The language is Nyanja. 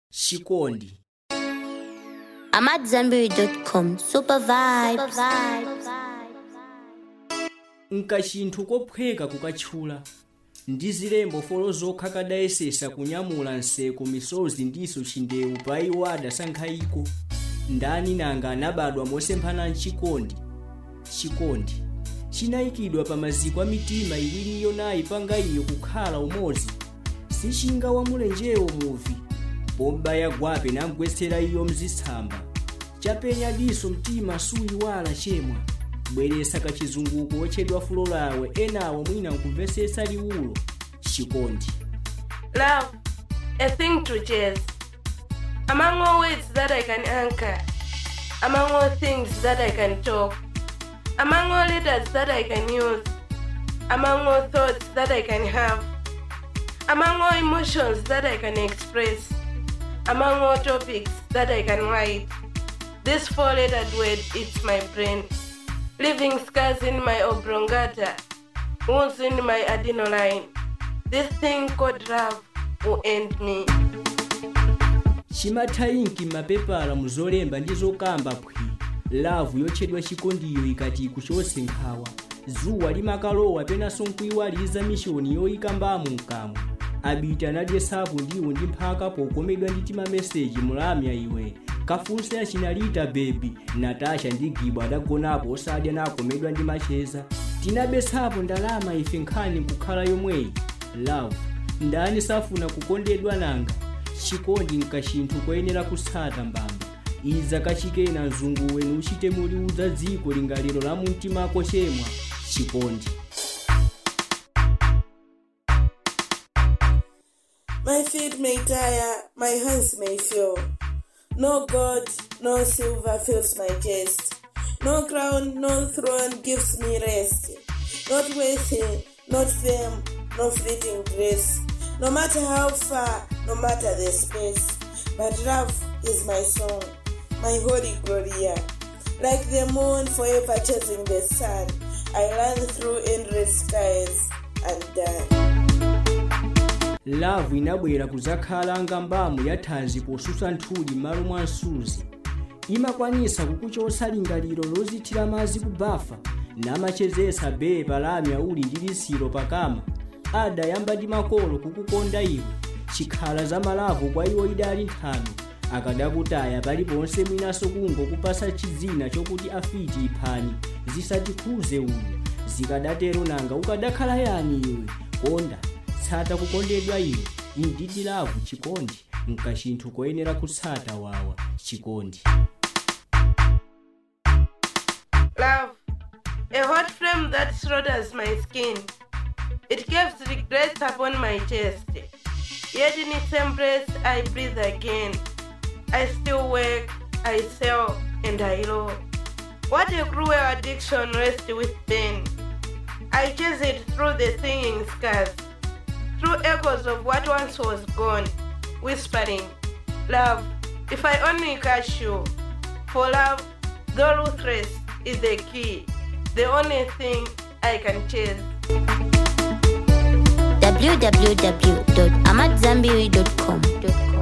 Chikondi. I'm at Zenberry.com. Super vibes. nkachinthu kophweka kukatchula ndi zilembo folo zokha kadayesesa kunyamula nseko misozi ndiso chindewu pa iwo adasankhayiko ndani nanga anabadwa mosemphana mchikondi chikondi chinayikidwa pa maziko a mitima iwiri yonayi panga iyo kukhala umodzi sichinga wamulenjewo muvi bomba yagwape namgwetsera iyo mzitsamba chapenya diso mtima suyiwala chemwa bweresa kachizunguko wotchedwa fulo lawe enawo mwina nkumvetsetsa liwulo chikondi Love, a thing to chase. Among all words that I can anchor, among all things that I can talk, among all letters that I can use, among all thoughts that I can have, among all emotions that I can express, among all topics that I can write. This four lettered word eats my brain, leaving scars in my oblongata, wounds in my adenoline. This thing called love will end me. chimathayinki m'mapepala muzolemba ndi zokamba phwi lavu yotchedwa chikondiyo ikati ikuchotse nkhawa dzuwa limakalowa penanso nkuyiwaliza mishoni yoyikambamo mkamwa abita anadyesapo ndiwo ndi mphaka pokomedwa ndi timameseji mulamya iwe kafunse achinalita bebi natasha ndi gibo adagonapo osadya nakomedwa ndi macheza tinabetsapo ndalama ife nkhani nkukhala yomweyi love ndani safuna kukondedwa nanga chikondi nkachinthu koyenera kutsata mbamba iza kachikena mzungu wenu uchite muliudza dziko lingaliro la mumtimako chemwa chikondi My feet may tire, my hands may fail. No gold, no silver fills my chest. No crown, no throne gives me rest. Not wealthy, not fame, no fleeting grace. No matter how far, no matter the space. But love is my song, my holy gloria. Like the moon forever chasing the sun, I run through endless skies and die. lavu inabwera kuzakhala ngambamo ya thanzi posusa nthuli m'malo mwa msuzi imakwanisa kukuchotsa lingaliro lozithira madzi kubafa namachezesa bee palamya uli ndi lisiro pakama adayamba ndi makolo kukukonda iwe chikhala za malavu kwa iwo idali nthano akadakutaya paliponse mwinaso kungokupasa chidzina chokuti afiti iphani zisatikhuze uyu zikadatero nanga ukadakhala yani iwe konda tsata kukondedwa iwe indidi lavu chikondi nkachinthu koyenera kutsata wawa chikondi Love, a hot flame that slaughters my skin. It caves regrets upon my chest. Yet in its embrace I breathe again. I still work, I sell, and I love. What a cruel addiction rests with pain. I chase it through the singing scars, through echoes of what once was gone, whispering, Love, if I only catch you. For love, though ruthless, is the key, the only thing I can chase. www.amatzambiri.com.